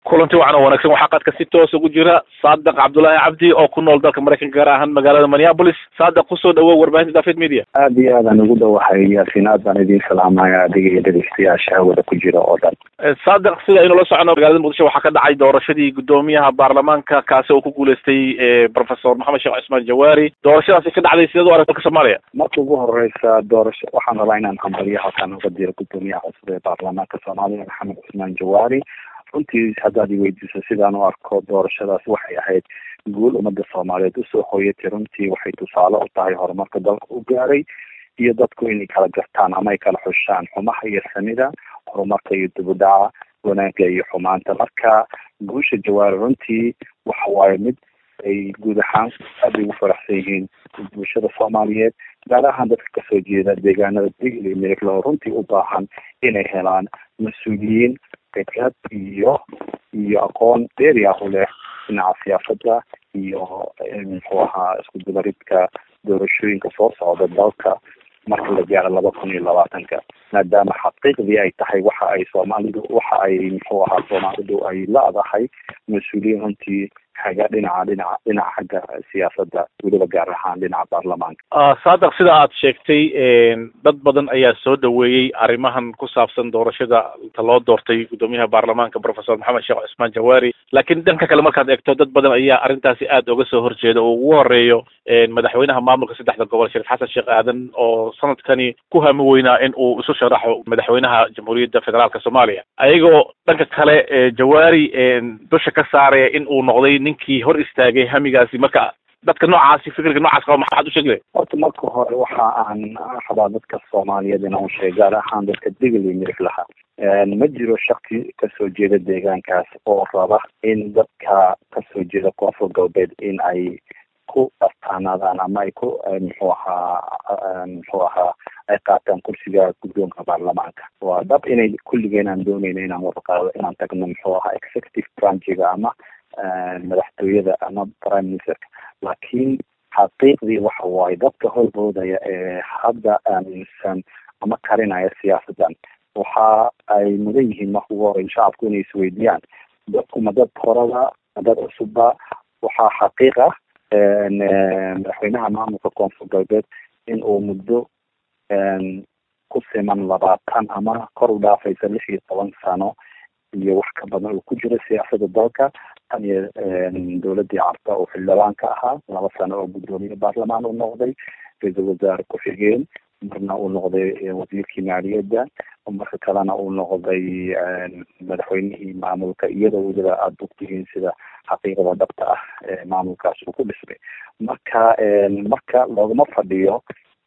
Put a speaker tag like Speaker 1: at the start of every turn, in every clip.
Speaker 1: kulanti wacan oo wanaagsan waxaa qaadka si toos ugu jira saadiq cabdullaahi cabdi oo ku nool dalka maraykanka gaar ahaan magaalada minneapolis saadiq kusoo dhawow warbaahinta david media
Speaker 2: aada iyo aadaan ugu dhawahay yaasiin aad baan idiin salaamaya adiga iyo dhegeystayaasha hawada ku jira oo dhan
Speaker 1: saadiq sida aynu la socono magaalada muqdisho waxaa ka dhacay doorashadii guddoomiyaha baarlamaanka kaasi oo ku guuleystay professor maxamed sheekh cismaan jawaari doorashadaasi ka dhacday sideed u arag dalka soomaaliya
Speaker 2: marka ugu horeysa doorasho waxaan rabaa inaan hambalyo halkaan uga diro guddoomiyaha cusub ee baarlamaanka soomaaliya maxamed cismaan jawaari runtii haddaad i weydiiso sidaan u arko doorashadaas waxay ahayd guul ummadda soomaaliyeed usoo hooyatay runtii waxay tusaale u tahay horumarka dalka u gaaray iyo dadku inay kala gartaan ama ay kala xushaan xumaha iyo samida horumarka iyo dibudhaca wanaagga iyo xumaanta marka guusha jawaari runtii waxa waaye mid ay guud ahaan aada ugu faraxsan yihiin bulshada soomaaliyeed gaar ahaan dadka kasoo jeeda deegaanada digl iyo mirigla oo runtii u baahan inay helaan mas-uuliyiin khibrad iyo iyo aqoon dheeri ah u leh dhinaca siyaasada iyo muxuu ahaa isku dubaridka doorashooyinka soo socda dalka marka la gaaro laba kun iyo labaatanka maadaama xaqiiqdii ay tahay waxa ay soomaalidu waxa ay muxuu ahaa soomaalidu ay la-dahay mas-uuliyiin runtii xaga dhinaca dhinaca dhinaca xagga siyaasadda weliba gaar ahaan dhinaca baarlamaanka
Speaker 1: saadiq sida aad sheegtay dad badan ayaa soo dhaweeyey arrimahan ku saabsan doorashada ta loo doortay guddoomiyaha baarlamaanka professor maxamed sheekh cismaan jawaari laakiin dhanka kale markaad eegto dad badan ayaa arrintaasi aada uga soo horjeeda oo ugu horeeyo madaxweynaha maamulka saddexda gobol shariif xasan sheekh aadan oo sanadkani ku hami weynaa in uu isu sharaxo madaxweynaha jamhuuriyadda federaalka soomaaliya ayagoo dhanka kale jawaari dusha ka saaraya in uu noqday ninkii hor istaagay hamigaasi marka dadka noocaasi fikirka noocaas qaba maxaad u sheegi lahay
Speaker 2: horta marka hore waxa aan rabaa dadka soomaaliyeed inaan u sheeg gaar ahaan dadka digl iyo mirig laha ma jiro shaki kasoo jeeda deegaankaas oo raba in dadka kasoo jeeda koonfur galbeed in ay ku astaanaadaan ama ay ku muxuu ahaa muxuu ahaa ay qaataan kursiga guddoonka baarlamaanka waa dhab inay kulligeen aan dooneyna inaan warqaado inaan tagno muxuu ahaa executive branchiga ama madaxtooyada ama prime ministerka laakiin xaqiiqdii waxa waaye dadka horboodaya ee hadda aaminsan ama karinaya siyaasadan waxa ay mudan yihiin marka ugu horeyn shacabku inay isweydiiyaan dadku ma dad horaba ma dad cusubba waxaa xaqiiq ah madaxweynaha maamulka koonfur galbeed in uu muddo ku siman labaatan ama kor u dhaafaysa lix iyo toban sano iyo wax ka badan uu ku jiro siyaasada dalka tan iyo dowladii carta oo xildhibaan ka ahaa laba sano oo guddoomiye baarlamaan u noqday ra-iisul wasaare ku-xigeen marna uu noqday wasiirkii maaliyadda marka kalena uu noqday madaxweynihii maamulka iyadoo weliba aada ogtihiin sida xaqiiqada dhabta ah ee maamulkaas uu ku dhismay marka marka loogama fadhiyo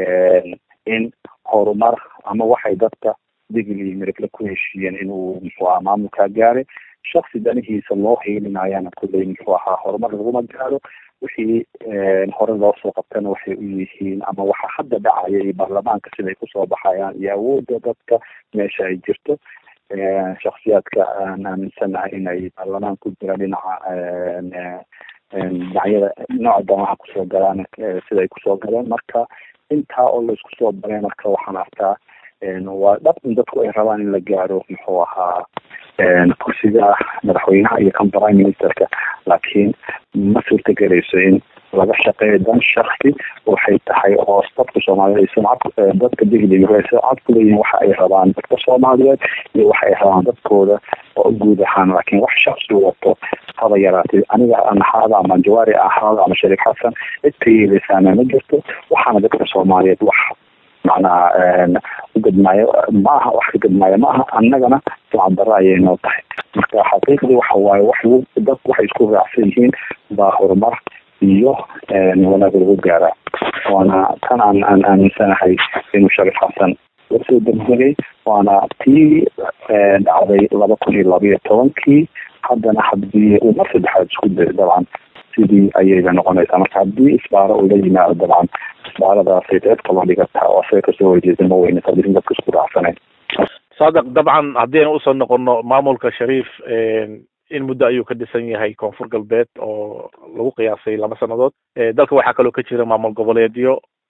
Speaker 2: in horumar ama waxay dadka digl iyo mirigla ku heshiiyeen inuu muxuu ahaa maamulkaa gaaray shaksi danihiisa loo hiilinayana kulley muxuu ahaa horumar laguma gaaro wixii hore loo soo qabtana waxay u yihiin ama waxa hadda dhacaya iyo baarlamaanka siday kusoo baxayaan iyo awoodda dadka meesha ay jirto shaksiyaadka aan aaminsanahay inay baarlamaan ku jiraan dhinaca dhinacyada nooca damaha kusoo galaan siday kusoo galeen marka intaa oo laisku soo baray marka waxaan arkaa waa dhab in dadku ay rabaan in la gaaro muxuu ahaa kursiga madaxweynaha iyo kan prime ministerka laakiin ma suurtagelayso in laga shaqeeyo dan shaksi waxay tahay oo dadka soomaaliyeed sumcad dadka diglig sumcad kuleeyihin waxa ay rabaan dadka soomaaliyeed iyo waxa ay rabaan dadkooda oo guud ahaan laakiin wax shaksi wato haba yaraatay aniga aan ahaada ama jawaari ahaada ama shariif xasan cid ka yeeleysaana ma jirto waxaana dadka soomaaliyeed wax macnaha ugadmaayo maaha wax ka gadmaayo maaha annagana sumcaddarro ayay noo tahay marka xaqiiqdii waxa waaye wax dadku waxay isku raacsan yihiin baa horumar iyo wanaag lagu gaaraa waana tan aan aan aaminsanahay inuu shariif xasan lasoo degdegay waana tii dhacday laba kun iyo labayo tobankii haddana haddii uu mar saddexaad isku dayo dabcan sidii ayayba noqonaysaa marka haddii isbaaro uu la yimaado dabcan isbaaradaasay cid kala dhigataa oo asaga kasoo horjeeda ma weyne tadiin dadka isku raacsanayn
Speaker 1: saadiq dabcan haddii aynu usoo noqono maamulka shariif in muddo ayuu ka dhisan yahay koonfur galbeed oo lagu qiyaasay laba sannadood dalka waxaa kaloo ka jira maamul goboleedyo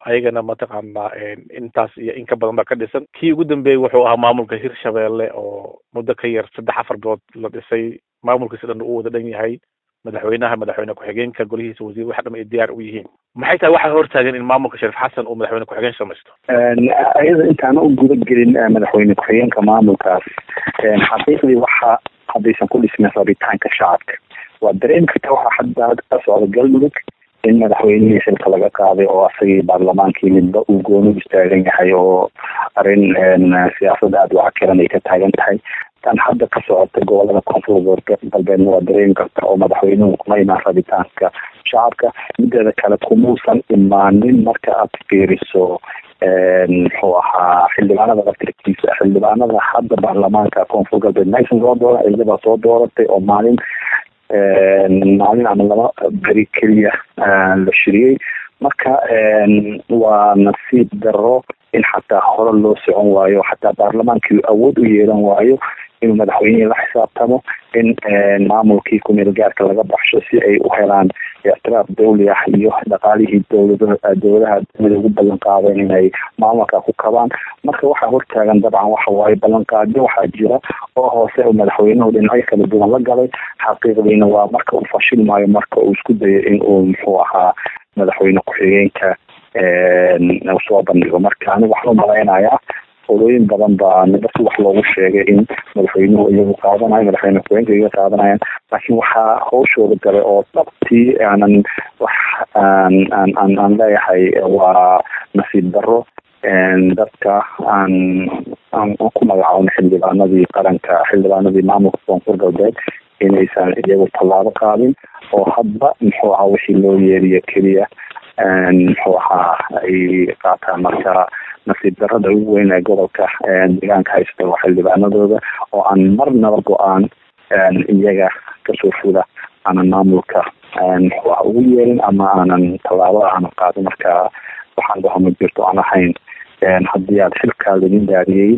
Speaker 1: ayagana mataqaanaa intaas iyo in ka badan baa ka dhisan kii ugu dambeeyey wuxuu ahaa maamulka hirshabeelle oo muddo ka yar saddex afar bilood la dhisay maamulkiisi dhan uu wada dhan yahay madaxweynaha madaxweyne ku-xigeenka golihiisa wasiir wax dham ay diyaar u yihiin maxay tahay waxaa hortaagan in maamulka shariif xasan uu madaxweyne ku-xigeen samaysto
Speaker 2: ayada intaana u guda gelin madaxweyne ku-xigeenka maamulkaas xaqiiqdii waxa haddaysan ku dhismin rabitaanka shacabka waa dareemi karta waxaa hadda ka socda galmudug in madaxweynihii xilka laga qaaday oo asagii baarlamaankii midba uu gooni u istaagan yahay oo arrin siyaasadda aada wacakiran ay ka taagan tahay tan hadda ka socota gobolada koonfur galbeedna waa dareemi karta oo madaxweynuhu kuma imaan rabitaanka shacabka mideeda kale kumuusan imaanin marka aad fiiriso muxuu ahaa xildhibaanada laftirkiisa xildhibaanada hadda baarlamaanka koonfur galbeed maysan soo dooran iyadabaa soo dooratay oo maalin maalin ama laba beri keliya la shiriyey marka waa nasiib daro in xataa hore loo socon waayo xataa baarlamaankii awood u yeelan waayo inuu madaxweynihii la xisaabtamo in maamulkii kumeel gaarka laga baxsho si ay u helaan ictiraaf dawli ah iyo dhaqaalihii dowlada dowladaha dunida ugu ballan qaadeen inay maamulka ku kabaan marka waxaa hortaagan dabcan waxa waaye ballanqaadyo waxaa jira oo hoose oo madaxweynuhu dhinacyo kala duwan la galay xaqiiqdiina waa marka uu fashil maayo marka uu isku dayo in uu muxuu ahaa madaxweyne ku-xigeenka soo bandhigo marka aniga waxaan umalaynayaa olooyin badan baa niba si wax loogu sheegay in madaxweynuhu iyagu qaadanayo madaxweyne ku-xigeenka iyaga qaadanayaan laakiin waxaa hawshooda galay oo dhabtii aanan wax aan aan aan aan leeyahay waa nasiib daro dadka aan aan ku magacaabno xildhibaanadii qaranka xildhibaanadii maamulka koonfur galbeed inaysan iyagu tallaabo qaadin oo hadba muxuu ahaa wixii loo yeeriyo keliya muxuu ahaa ay qaataan marka nasiib darada ugu weyn ee gobolka deegaanka haysta waa xildhibaanadooda oo aan marnaba go-aan iyaga kasoo fuda aanan maamulka muxuu aha ugu yeelin ama aanan tallaabada aanan qaadin marka waxaan dhaho ma jirto aan ahayn haddii aad xilkaa laidin daariyey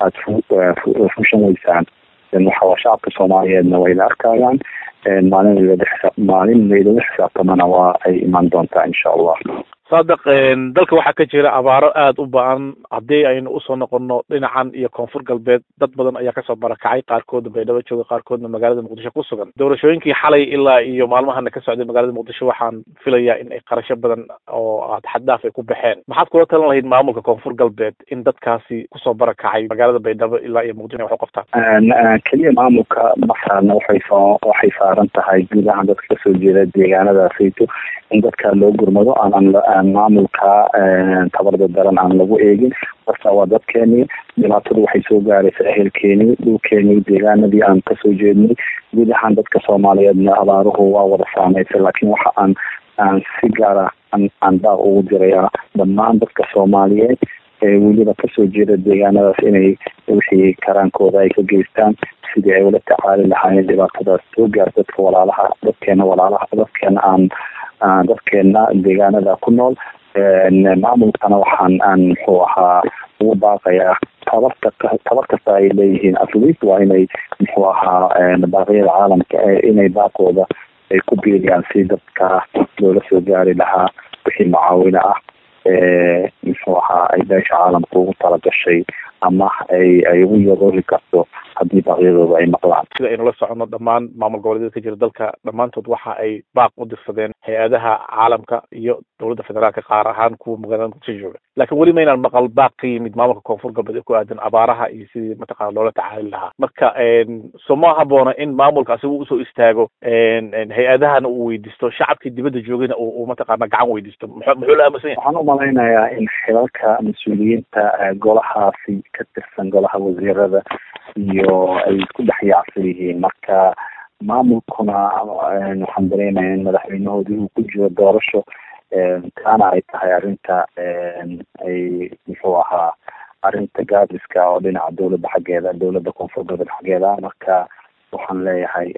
Speaker 2: aada fushan weysaan waxa shacabka soomaaliyeedna way la arkayaan maalin maalin laydala xisaabtamana waa ay imaan doontaa insha allah
Speaker 1: saadiq dalka waxaa ka jira abaaro aada u ba-an haddii aynu usoo noqono dhinacan iyo koonfur galbeed dad badan ayaa kasoo barakacay qaarkoodna baydhabo jooga qaarkoodna magaalada muqdisho ku sugan doorashooyinkii xalay ilaa iyo maalmahana ka socday magaalada muqdisho waxaan filayaa in ay qarasho badan oo aad xaddaaf ay ku baxeen maxaad kula talan lahayd maamulka koonfur galbeed in dadkaasi kusoo barakacay magaalada baydhabo ilaa iyo muqdisho wax u qabtaan
Speaker 2: keliya maamulka masaarna waxay soo waxay saaran tahay guud ahaan dadka kasoo jeeda deegaanadaasayto in dadka loo gurmado aanan maamulka tabarda daran aan lagu eegin marka waa dadkeenii dhibaatadu waxay soo gaaraysa ehelkeenii dhulkeenii deegaanadii aan kasoo jeednay guud ahaan dadka soomaaliyeedna abaaruhu waa wada saameysay laakiin waxa aan aan si gaara aan daaq ugu dirayaa dhammaan dadka soomaaliyeed ee weliba kasoo jeeda deegaanadaas inay wixii karaankooda ay ka geystaan sidii ay ula tacaali lahaayeen dhibaatadaas soo gaar dadka walaalaha dadkeena walaalaha dadkeena aan dadkeena deegaanada ku nool maamulkana waxaan aan muxuu ahaa ugu baaqayaa tabarta tabar kasta ay leeyihiin atleast waa inay muxuu ahaa baaqyada caalamka inay baaqooda ay ku biiriyaan si dadka loola soo gaari lahaa wixii mucaawino ah muxuu ahaa ay beesha caalamka ugu talagashay ama ay ay ugu yaroori karto haddii baaqyadooda ay maqlaan
Speaker 1: sida aynu la socono dhammaan maamul goboleedyada ka jira dalka dhammaantood waxa ay baaq u dirsadeen hay-adaha caalamka iyo dowladda federaalka qaar ahaan kuwa magaalada muqdisho jooga laakiin weli maynaan maqal baaq ka yimid maamulka koonfur galbeed ee ku aadan abaaraha iyo sidii mataqana loola tacaali lahaa marka so ma haboona in maamulka asigu usoo istaago hay-adahana uu weydiisto shacabkii dibadda joogayna uu mataqaana gacan weydiisto muxuu la aaminsan yahay
Speaker 2: waxaan umalaynayaa in xilalka mas-uuliyiinta golahaasi ka tirsan golaha wasiirada iyo ay isku dhex yaacsan yihiin marka maamulkuna waxaan dareemaya in madaxweynahoodii uu ku jiro doorasho taana ay tahay arrinta ay muxuu ahaa arrinta gaadiska oo dhinaca dowladda xaggeeda dowladda koonfur galbeed xaggeeda marka waxaan leeyahay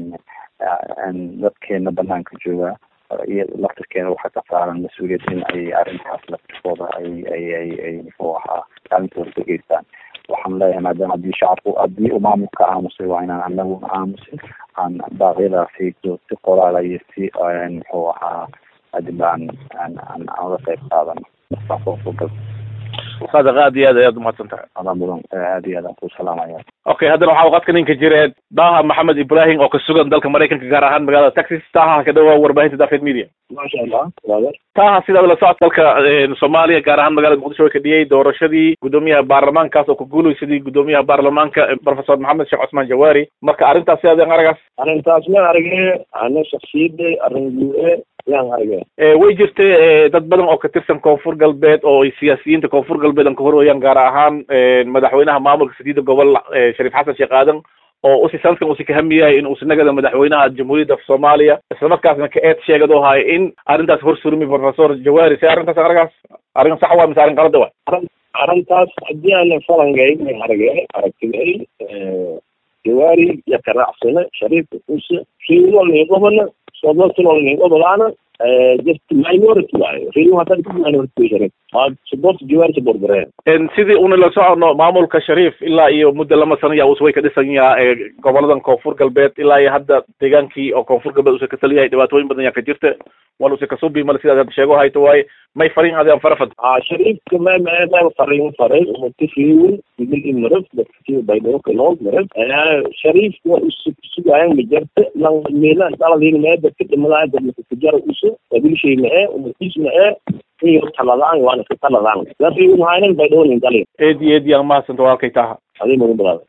Speaker 2: dadkeena banaanka jooga iyo laftirkeena waxaa ka saaran mas-uuliyad in ay arrintaas laftirkooda ay ay ay ay muxuu ahaa kaalintooda ka geystaan waxaan leeyahay maadaama haddii shacabku haddii uu maamulka aamusay waa inaan anaguna aamusin aan baaqyadaasi si qoraala iyo si muxuu ahaa adib aan aan aan aan uga qayb qaadano dadka koonfur galbeed
Speaker 1: saadiq aad iyo aad ayaad umahadsan tahay
Speaker 2: adaa mudan aad iyo aadaan ku salaamaya
Speaker 1: okay haddana waxaa waqadka ninka jireed daha maxamed ibrahim oo ka sugan dalka maraykanka gaar ahaan magaalada texas taha ka dhawaa warbaahinta dafed media
Speaker 2: maasha allah waader
Speaker 1: taha sidaad la socod dalka soomaaliya gaar ahaan magaalada muqdisho way ka dhiyey doorashadii guddoomiyaha baarlamaankaas oo ku guulaysadii guddoomiyaha baarlamaanka professor maxamed sheekh cusmaan jawaari marka arrintaas sidaad aragaas
Speaker 2: arrintaas ma arage ana shaksiyadda arrin guue yaan arage
Speaker 1: way jirtay dad badan oo ka tirsan koonfur galbeed oo ay siyaasiyiinta koonfur galbeed aan ka horwayaan gaar ahaan madaxweynaha maamulka sadiida gobol shariif xasan sheekh aadan oo usi sanadkan usi kahamiyahay in uusinagada madaxweynaha jamhuuriyadda soomaaliya islamarkaasna ka eed sheegad oo hayo in arrintaas hor surmi professor jawaari se arrintaas aragaas arrin sax waa mise arrin qalada wa
Speaker 2: arrintaas haddii aana falangay may arage aragtiday jawaari iyo karaacsane shariifka use riilolnigobana sodoltilolnigobolaana just minority waayo riil hadan ku minority shariif support jawaari support gareen
Speaker 1: sidii una la socono maamulka shariif ilaa iyo muddo lama sano yaa us way ka dhisan yaha goboladan koonfur galbeed ilaa iyo hadda deegaankii oo koonfur galbeed usa ka taliyahay dhibaatooyin badan yaa ka jirta wal usa kasubi male sidaad hadda sheego hayto waaye may farin adaan farafad
Speaker 2: shariifka ma ma farin faray umatifiwin igil imaraf dadkii baydhawka nool maraf shariifka waa usugaayan majarta lan meelan daladin mee dadka dhimadaya dadka kujara usu qabiilshay mae umatis mae iyo taladaan waana ka taladaan laakiin waxaanan baydhawnin dalin
Speaker 1: eedi eedi aan mahadsanta walaalkay taha
Speaker 2: adii mudan balaada